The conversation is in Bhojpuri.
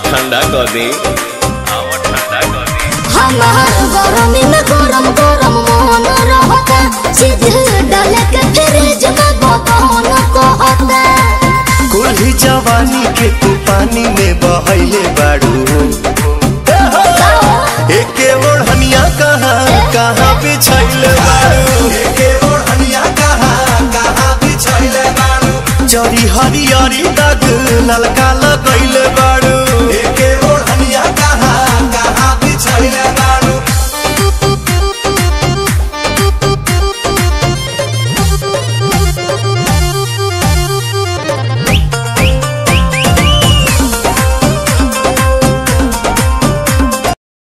ठंडा कर दे आवा ठंडा कर दे हमार गरमी में गरम गरम मोहन रहता सीधे डाल के फ्रिज में बतौन कहता कुल्ही जवानी के तू पानी में बहैले बाड़ू एके ओढ़निया कहाँ कहाँ बिछैले बाड़ू एके ओढ़निया कहाँ कहाँ बिछैले बाड़ू जरी हरियरी दाग